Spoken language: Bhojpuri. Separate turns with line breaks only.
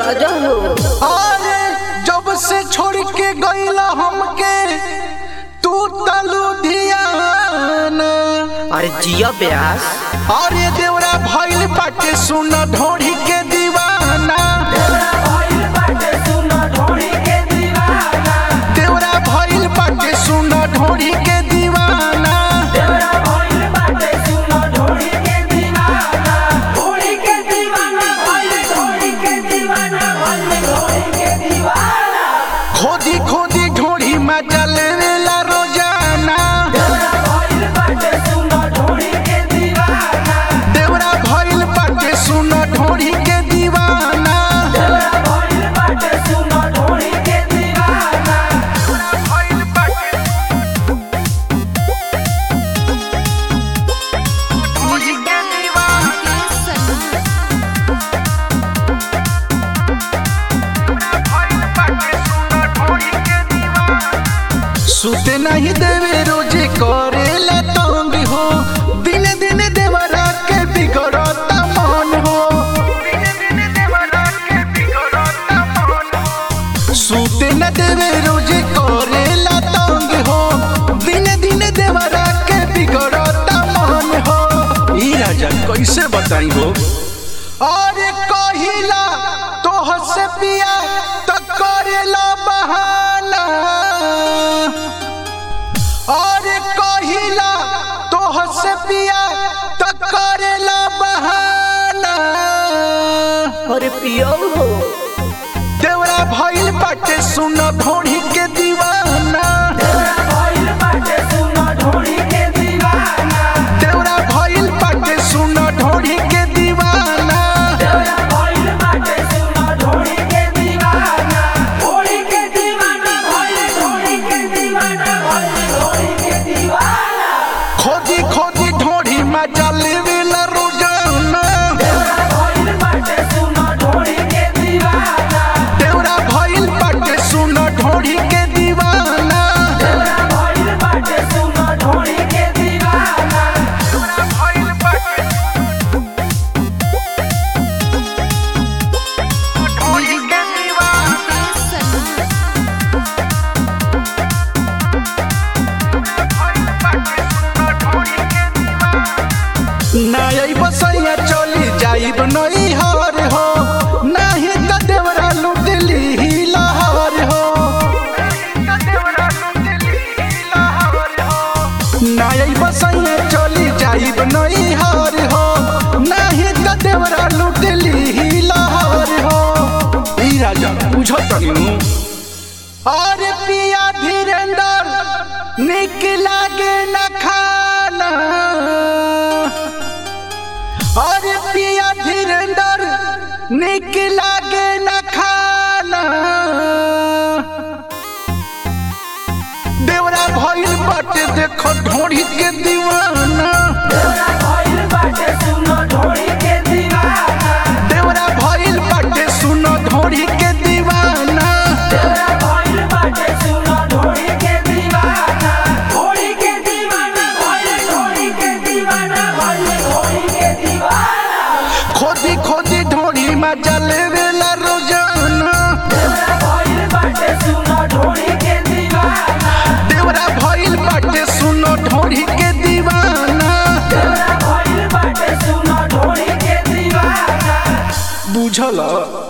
राजा हो
अरे जब से छोड़ के गईला हमके तू तलू धियाना
अरे जिया ब्यास
अरे देवरा भइल बाटे सुन ढोढ़ी के दीवाना देवरा भइल बाटे सुन ढोढ़ी के दीवाना खोदी खोदी ढोढ़ी मजा लेवेला रोजाना देवरा भइल बाटे सुन ढोढ़ी के दीवाना भइल बाटे ढोढ़ी के दीवाना भइल बाटे सुन ढोढ़ी के दीवाना सुते नहीं देवे रोजे करेला तंग हो दिन दिन देवरा के बिगड़ता मन हो सुते न देवे रोजे करेला तंग हो दिन दिन देवरा के बिगड़ता मन हो ई राजा कैसे बताई हो अरे कहिला तो हसे पिया तो करेला बहाना अरे कहिला तो हसे पिया तो करेला बहाना
अरे पियो हो
देवरा भइल बाटे सुन ढोढ़ी के दीवाना देवरा भइल बाटे सुन ढोढ़ी के दीवाना खोदी खोदी ढोढ़ी मजा लेवेला रोजाना देवरा भइल बाटे सुन ढोढ़ी के दीवाना देवरा भइल बाटे ढोढ़ी के दीवाना नाई बसैया चली जाइब नई हर हो नाही त देवरा लुटली ही लहर हो नाई बसैया चली जाइब नई हर हो नाही त देवरा लुटली ही लहर हो ई राजा बुझत नु अरे पिया धीरेन्द्र निक लागे न खाना अरे पिया धीरेन्द्र निक लागे न खाना देवरा भइल बाटे देखो ढोढ़ी के दीवाना देवरा भइल बाटे सुन ढोढ़ी के दीवाना खोदी खोदी ढोढ़ी मजा लेवेला रोजाना देवरा भइल बाटे सुन ढोढ़ी के दीवाना बुझल